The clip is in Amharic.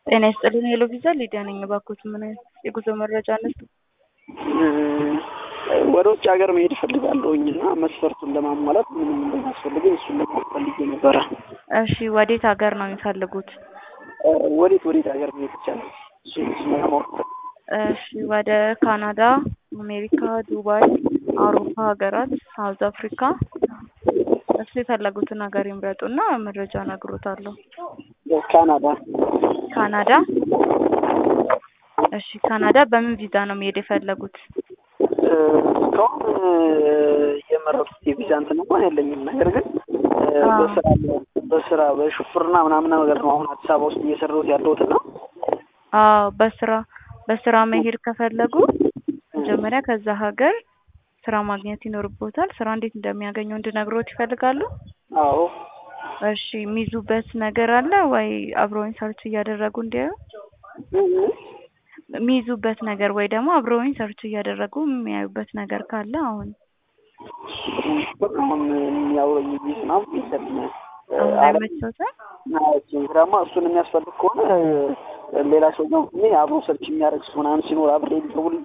ጤና ይስጥልኝ ሄሎ ቪዛ ሊዲያ ነኝ። እባክዎት ምን አይነት የጉዞ መረጃ አነሱ? ወደ ውጭ ሀገር መሄድ እፈልጋለሁኝ እና መስፈርቱን ለማሟላት ምንም እንደሚያስፈልገኝ እሱን ለማወቅ ፈልጌ ነበረ። እሺ ወዴት ሀገር ነው የሚፈልጉት? ወዴት ወዴት ሀገር መሄድ ይቻላል? እሱን እሱን ለማወቅ ፈልጌ እሺ ወደ ካናዳ፣ አሜሪካ፣ ዱባይ፣ አውሮፓ ሀገራት፣ ሳውዝ አፍሪካ እሱ የፈለጉትን ሀገር ይምረጡና መረጃ እነግሮታለሁ። ካናዳ ካናዳ እሺ ካናዳ በምን ቪዛ ነው መሄድ የፈለጉት? እስካሁን የመረጡት የቪዛ እንትን እንኳን የለኝም። ነገር ግን በስራ በስራ በሹፍርና ምናምን ነገር ነው አሁን አዲስ አበባ ውስጥ እየሰራሁት ያለሁት እና አዎ በስራ በስራ መሄድ ከፈለጉ መጀመሪያ ከዛ ሀገር ስራ ማግኘት ይኖርቦታል። ስራ እንዴት እንደሚያገኙ እንድነግሮት ይፈልጋሉ? አዎ እሺ የሚይዙበት ነገር አለ ወይ? አብረውኝ ሰርች እያደረጉ እንዲያዩ የሚይዙበት ነገር ወይ ደግሞ አብረውኝ ሰርች እያደረጉ የሚያዩበት ነገር ካለ አሁን አሁን የሚያውረኝ ቢዝ ምናምን የለም። አሁን አይመቸውትም? ስራማ እሱን የሚያስፈልግ ከሆነ ሌላ ሰው ነው እኔ አብሮ ሰርች የሚያደርግ ሰው ምናምን ሲኖር አብሬ ሊደውል